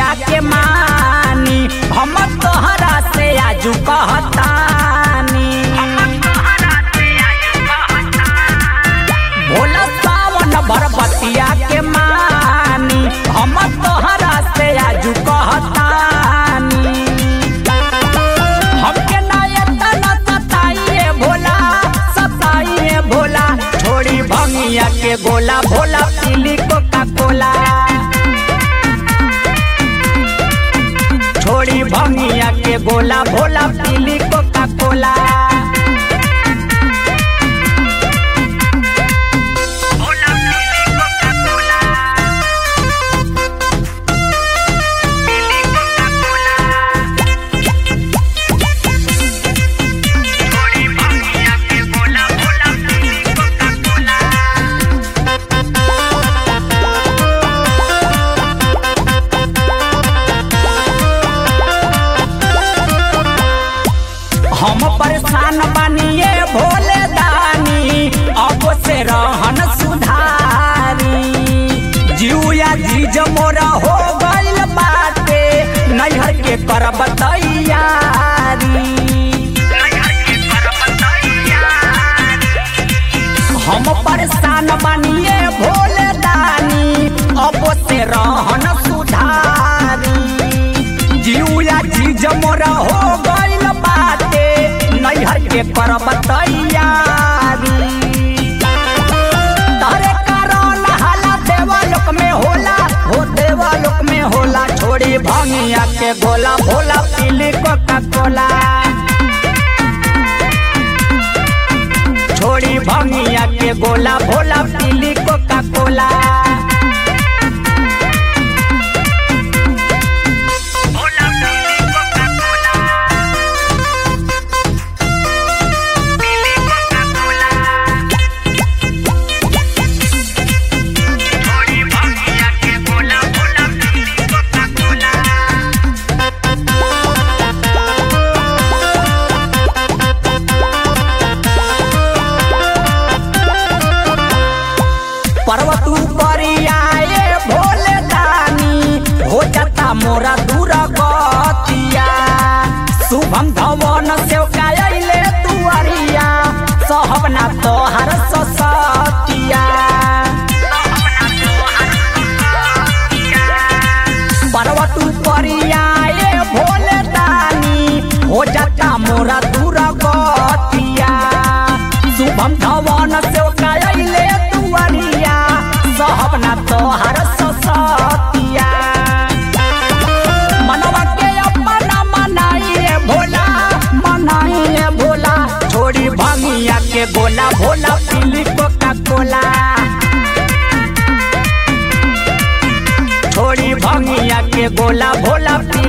बतिया के मानी हम तोहरा से आजू कहतानी भोला सावन भर बतिया के मानी हम तोहरा से आजू कहतानी हमके नायता न सताइए भोला सताइए भोला छोड़ी भंगिया के गोला भोला पीली कोका कोला छोड़ी भंगिया के गोला भोला पीली कोका कोला हम परेशान बनिए भोले दानी अब से रहन सुधारी जिया जीज मोरा हो गइल बाटे नैहर के करब तैयारी हम परेशान बनिए भोले दानी अब से रहन सुधारी जिया जीज मोरा हो गइल बाटे नैहर के करब तैयारी तारे कारण हाला देवालोक में होला हो देवालोक में होला छोड़ी भंगिया के गोला भोला पीली कोका कोला छोड़ी भंगिया के गोला भोला पीली कोका कोला पर्वत परियाए भोले दानी हो जाता मोरा दूर गतिया शुभम धवन से कायले तुअरिया सहबना तोहर ससतिया पर्वत परियाए भोले दानी हो जाता मोरा दूर गतिया शुभम धवन से कायले तुअरिया सहबना तोहर ससतिया मनवा के अपना मनाइए भोला मनाइए भोला छोड़ी भंगिया के गोला भोला पीली कोका कोला छोड़ी भंगिया के गोला भोला पी